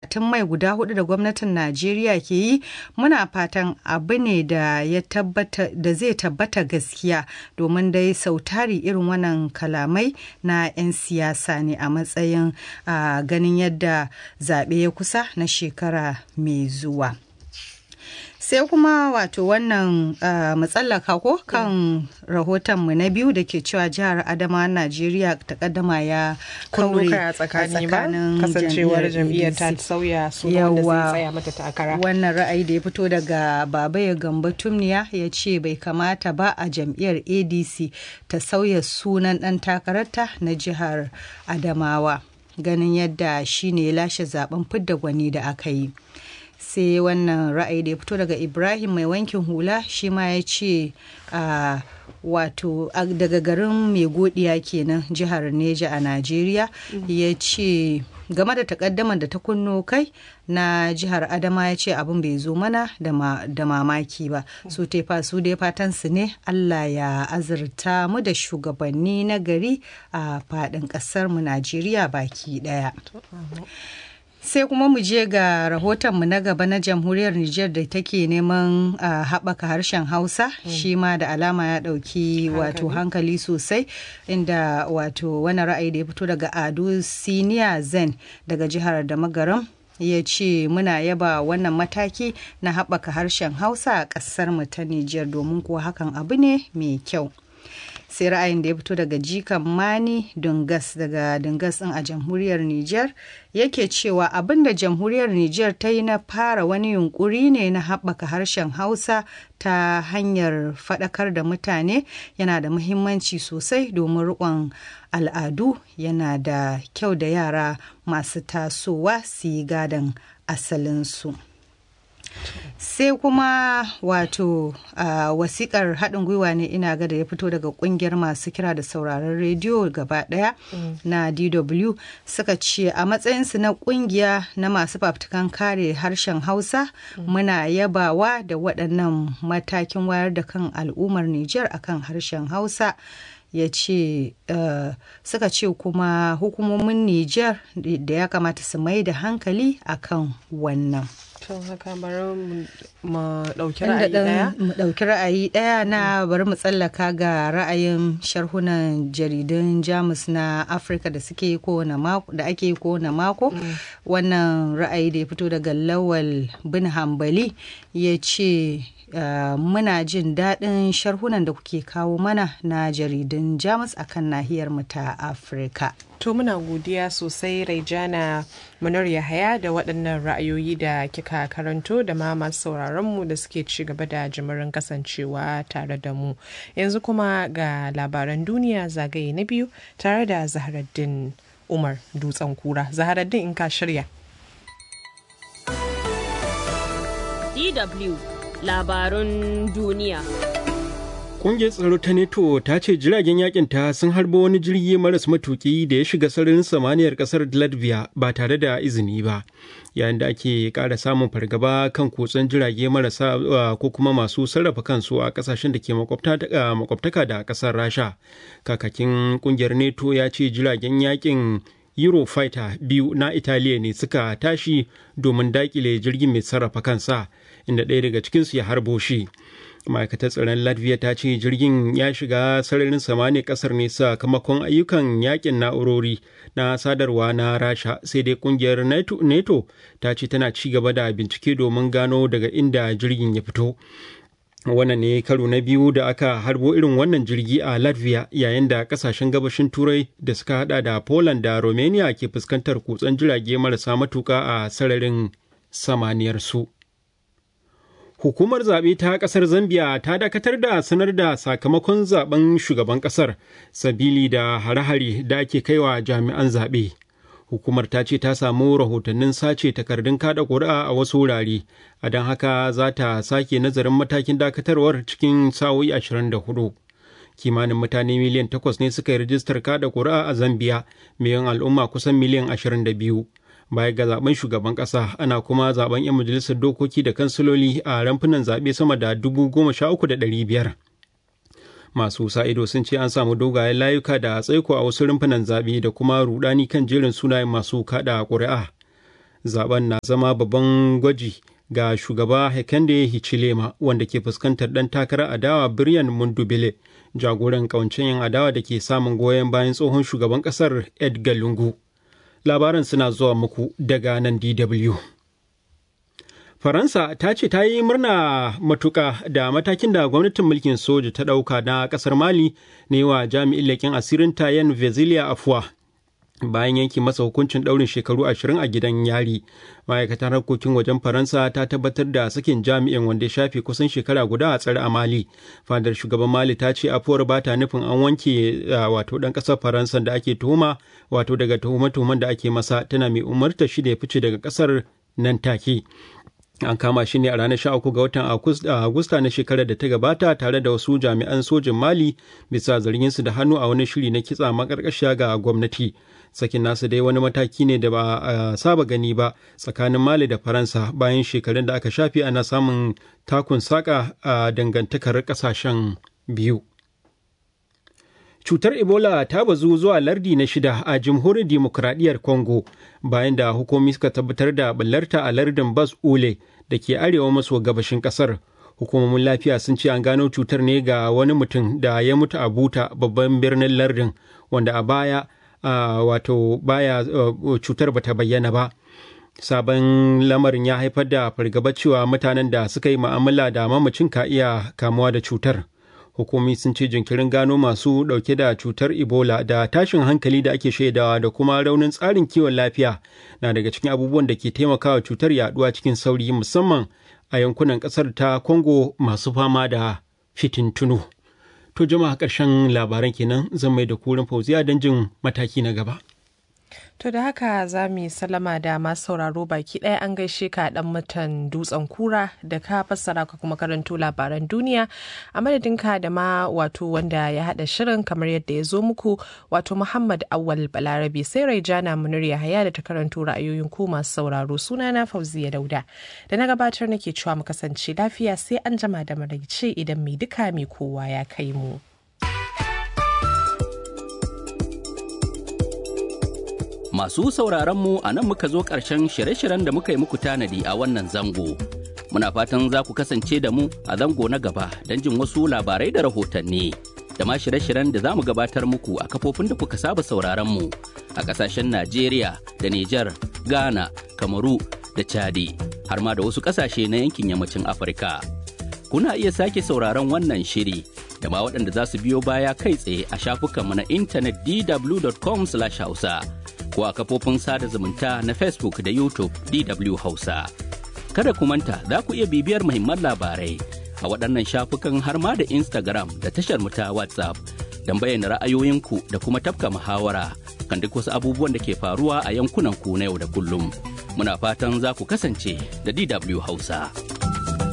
matatun mai guda hudu da gwamnatin Najeriya ke yi muna fatan abu ne da ya tabbata da zai tabbata gaskiya domin dai sautari irin wannan kalamai na 'yan siyasa ne a matsayin ganin yadda zaɓe ya kusa na shekara mai zuwa. sai kuma wato wannan uh, matsallaka ko kan rahotonmu na biyu da ke cewa jihar adama najeriya ta kaddama ya kaure a tsakanin kasancewar jam'iyyar ta sauya suna wanda zai tsaya mata takara wannan ra'ayi da ya fito daga baba ya gamba tumniya ya ce bai kamata ba a jam'iyyar adc ta sauya sunan dan takararta na jihar adamawa ganin yadda shine ya lashe zaben fidda gwani da aka yi sai wannan ra'ayi da ya fito daga ibrahim mai wankin hula shi ma ya ce uh, wato daga garin mai godiya kenan jihar neja a najeriya mm -hmm. ya ce game da takaddamar da ta kunno kai na jihar adama ya ce abin bai zo mana da mamaki ba su tefa su dai fatan su ne allah ya azurta mu da shugabanni na gari a faɗin ƙasar mu najeriya baki ɗaya sai kuma mu je ga rahotonmu na gaba na jamhuriyar Nijar da take neman uh, haɓaka harshen Hausa mm. shi ma da alama ya ɗauki wato hankali sosai inda wato wani ra'ayi da ya fito daga Ado Siniya Zen daga jihar da magaram ya ce muna yaba wannan mataki na haɓaka harshen Hausa a ƙasar mu ta Nijar domin kuwa hakan abu ne mai kyau. sai ra'ayin da ya fito daga jikan mani dungas daga dungas din a jamhuriyar niger yake cewa abin da jamhuriyar niger ta yi na fara wani yunkuri ne na haɓaka harshen hausa ta hanyar faɗakar da mutane yana da muhimmanci sosai domin riƙon al'adu yana da kyau da yara masu tasowa su yi gadon asalinsu. sai kuma wato uh, wasikar haɗin gwiwa ne ina ga da ya fito daga ƙungiyar masu kira da sauraron rediyo gaba ɗaya mm. na dw suka ce a matsayinsu na ƙungiya na masu fafutukan kare harshen hausa mm. muna yabawa da waɗannan matakin wayar da kan al'ummar nijar akan harshen hausa ya ce uh, suka ce kuma hukumomin nijar da ya kamata su mai da hankali akan wannan to haka bari mu ɗauki ra'ayi ɗaya mu ɗauki ra'ayi ɗaya na bari mu tsallaka ga ra'ayin sharhunan jaridun jamus na afirka da suke kowane mako da ake kowane mako wannan ra'ayi da ya fito daga lawal bin hambali ya ce Uh, muna jin daɗin sharhunan da kuke kawo mana na jaridun jamus akan nahiyar mu ta afirka to muna godiya sosai raijana manar yahaya da waɗannan ra'ayoyi da kika karanto da ma masu sauraronmu da suke ci gaba da jimirin kasancewa tare da mu yanzu kuma ga labaran duniya zagaye na biyu tare da zaharaddin umar dutsen kura zaharaddin in ka shirya DW labarun duniya. Ƙungiyar tsaro ta NATO ta ce jiragen yakin ta sun harbo wani jirgi maras matuki da ya shiga sararin samaniyar ƙasar Latvia ba tare da izini ba, yayin da ake ƙara samun fargaba kan kutsen jirage marasa ko kuma masu sarrafa kansu a ƙasashen da ke makwabtaka da ƙasar Rasha. Kakakin ƙungiyar NATO ya ce jiragen yakin Eurofighter biyu na Italiya ne suka tashi domin daƙile jirgin mai sarrafa kansa. inda ɗaya daga cikinsu ya harbo shi ma'aikatar tsaron latvia ta ce jirgin ya shiga sararin samani kasar ne sakamakon ayyukan yakin na'urori na sadarwa na rasha sai dai kungiyar nato ta ce tana ci gaba da bincike domin gano daga inda jirgin ya fito wannan ne karo na biyu da aka harbo irin wannan jirgi a latvia yayin da kasashen gabashin turai da suka hada da poland da romania ke fuskantar kutsen jirage marasa matuka a sararin samaniyar su. Hukumar zaɓe ta ƙasar Zambia ta dakatar da sanar da sakamakon zaben shugaban ƙasar sabili da hare-hare da ake kaiwa jami'an zaɓe. Hukumar ta ce ta samu rahotannin sace takardun kada ƙuri'a a wasu wurare, a don haka za ta sake nazarin matakin dakatarwar cikin sa'o'i 24. Kimanin mutane miliyan takwas ne suka yi rijistar kada ƙuri'a a Zambia, miliyan al'umma kusan miliyan 22. baya ga zaben shugaban kasa ana kuma zaben 'yan majalisar dokoki da kansiloli a ramfunan zaɓe sama da dubu goma sha uku da ɗari biyar masu sa ido sun ce an samu dogayen layuka da tsaiko a wasu rumfunan zaɓe da kuma rudani kan jerin sunayen masu kaɗa ƙuri'a zaben na zama babban gwaji ga shugaba Hekande Hichilema wanda ke fuskantar ɗan takarar adawa Biryan Mundubile jagoran kawancen yin adawa da ke samun goyon bayan tsohon shugaban ƙasar Edgar Lungu. Labaran suna zuwa muku daga nan DW. Faransa ta ce ta yi murna matuƙa da matakin da gwamnatin mulkin soja ta ɗauka na ƙasar Mali ne wa jami'in leƙen asirin Tayen Vezilia Afuwa. bayan yanki masa hukuncin ɗaurin shekaru ashirin a gidan yari ma'aikatar harkokin wajen faransa ta tabbatar da sakin jami'in wanda ya shafe kusan shekara guda a tsare a mali fadar shugaban mali ta ce afuwar ba ta nufin an wanke wato ɗan ƙasar faransa da ake tuhuma wato daga tuhume-tuhumen da ake masa tana mai umarta shi da ya fice daga ƙasar nan take an kama shi ne a ranar 13 ga watan agusta na shekarar da ta gabata tare da wasu jami'an sojin mali bisa zargin su da hannu a wani shiri na kitsa makarkashiya ga gwamnati sakin nasu dai wani mataki ne da ba a saba gani ba tsakanin mali da faransa bayan shekarun da aka shafe ana samun takun saka a dangantakar kasashen biyu cutar ebola ta bazu zuwa lardi na shida a jamhuriyar dimokuraɗiyyar congo bayan da hukumomi suka tabbatar da ɓallarta a lardin bas ule da ke arewa maso gabashin ƙasar hukumomin lafiya sun ce an gano cutar ne ga wani mutum da ya mutu a buta babban birnin lardin wanda a baya wato baya cutar bata bayyana ba sabon lamarin ya haifar da fargaba cewa mutanen da suka yi ma'amala da mamacin ka iya kamuwa da cutar hukumi sun ce jinkirin gano masu dauke da cutar ebola da tashin hankali da ake shaidawa da kuma raunin tsarin kiwon lafiya na daga cikin abubuwan da ke taimakawa cutar yaduwa cikin sauri musamman a yankunan kasar ta congo masu fama da fitintunu to jama'a ƙarshen labaran kenan zan mai da kurin fauziya don jin mataki na gaba To da haka za mu yi salama da masu sauraro baki ɗaya an gaishe ka ɗan mutan dutsen kura da ka fassara ka kuma karanto labaran duniya a madadinka da ma wato wanda ya haɗa shirin kamar yadda ya zo muku wato Muhammad Awal Balarabe sai Raijana Munir Yahaya da ta karanto ra'ayoyin ku masu sauraro sunana Fauziya Dauda da na gabatar nake cewa mu kasance lafiya sai an jama da maraice idan mai duka mai kowa ya kai mu. Masu sauraronmu a nan muka zo ƙarshen shirye-shiryen da muka yi muku tanadi a wannan zango. Muna fatan za ku kasance da mu a zango na gaba don jin wasu labarai da rahotanni. Da ma shirye-shiryen da za mu gabatar muku a kafofin da kuka saba sauraronmu a ƙasashen Najeriya da Nijar, Ghana, Kamaru da Chadi, har ma da wasu ƙasashe na yankin yammacin Afirka. Kuna iya sake sauraron wannan shiri da ma waɗanda za su biyo baya kai tsaye a shafukanmu na intanet dw.com/hausa. ko a kafofin sada zumunta na Facebook da YouTube DW Hausa. Kada ku manta za ku iya bibiyar muhimman labarai a waɗannan shafukan har ma da Instagram da tashar ta WhatsApp don bayyana ra'ayoyinku da kuma tafka muhawara kan duk wasu abubuwan da ke faruwa a yankunan ku na yau da kullum. Muna fatan za ku kasance da DW Hausa.